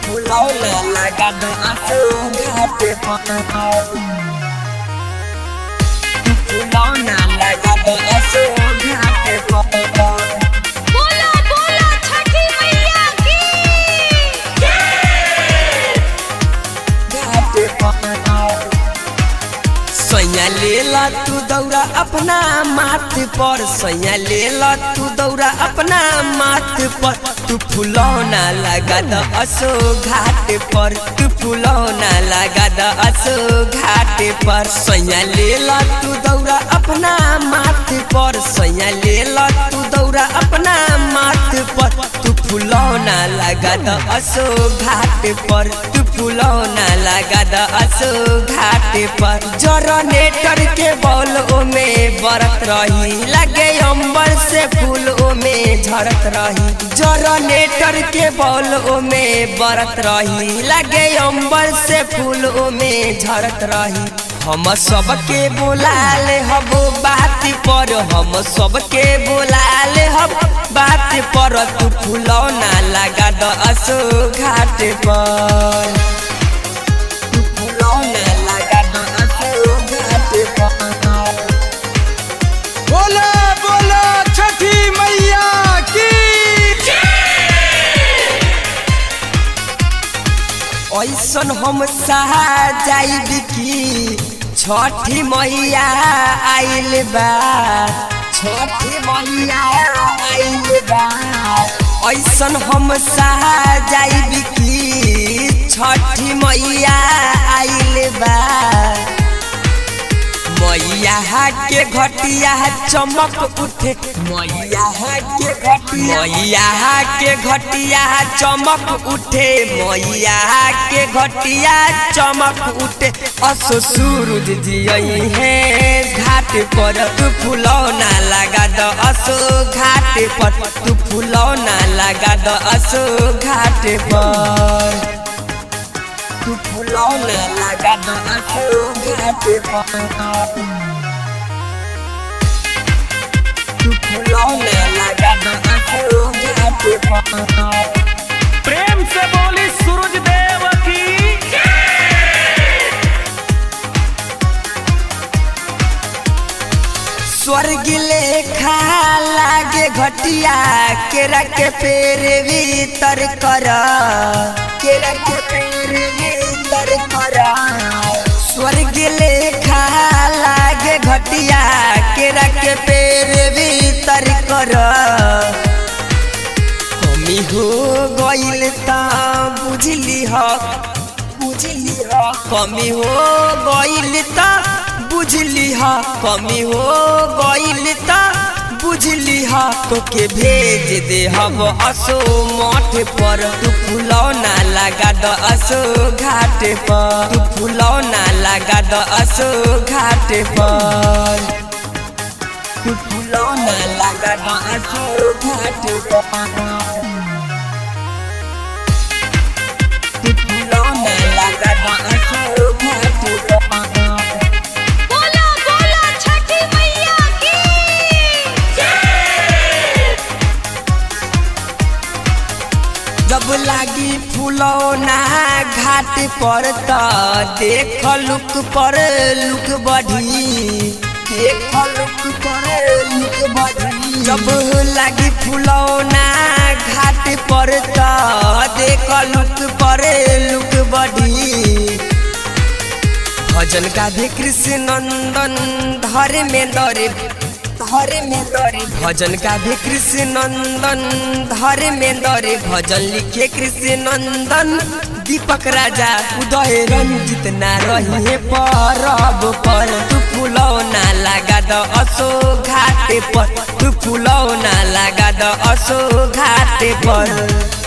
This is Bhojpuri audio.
फुलौना लगा दो आंसू घाटे पर फुलौना लगा दो आंसू घाटे पर बोला बोला छठी मैया की घाटे पर सैया लेला तू दौरा अपना माथ पर सैया लेला तू दौरा अपना माथ पर तू फुलौना लगा द असो घाट पर तू फुलौना लगा द असो घाट पर सैया लेला तू दौरा अपना माथ पर सैया लेला तू दौरा अपना माथ पर तू फुलौना लगा द असो घाट पर तू फुलौना लगा द असो घाट पर जनरेटर के बॉल ओमे बरत रही लगे अंबर से फूल ओमे झरत रही जनरेटर के बॉल ओमे बरत रही लगे अंबर से फूल ओमे झरत रही हम सबके बोलाले हब बात पर हम सबके बोलाले हब बात पर तू फुलौना लगा द असो घाट पर तू फुलौना लगा द असो घाट पर बोला बोला छठी मैया की ऐसन हम सहा जाइब की छठी मैया आइल बा छठी मैया आइल बा ऐसन हम सहा जाइब की छठी मैया आइल बा मैया के घटिया चमक उठे मैया के घटिया मैया के घटिया चमक उठे मैया के घटिया चमक उठे असो सूरज जियई है घाट पर तू फुलौना लगा द असो घाट पर तू फुलौना लगा द असो घाट पर तू फुलौना लगा द असो घाट पर तू फुलौना लगा द असो घाट पर प्रेम से बोली सूरज देव की स्वर्ग लेखा लागे घटिया केरा के पेड़ भीतर कर केरा के पेड़ भीतर कर स्वर्ग लेखा लागे घटिया केरा के पेड़ भीतर कर कमी हो गइल त बुझली ह बुझली ह कमी हो गइल त बुझली ह कमी हो गइल त बुझली ह तोके भेज दे हम असो मठ पर तू फुलौना लगा द असो घाट पर तू फुलौना लगा द असो घाट पर तू फुलौना लगा द असो घाट पर तू फुलौना लगा द असो घाट पर बोला बोला छठी मैया की जब लागी फुलौना घाट पर त देख लुक पर लुक बढ़ी देख लुक पर लुक बढ़ी जब लागी फुलौना घाट पर त देख लुक पर लुक बढ़ी भजन गाधे कृष्ण नंदन धर्मेंद्र धर्मेंद्र भजन गाधे कृष्ण नंदन धर्मेंद्र भजन लिखे कृष्ण नंदन दीपक राजा उदय रंजित ना रही परब पर तू फुलौना लगा द असो घाट पर तू फुलौना लगा द असो घाट पर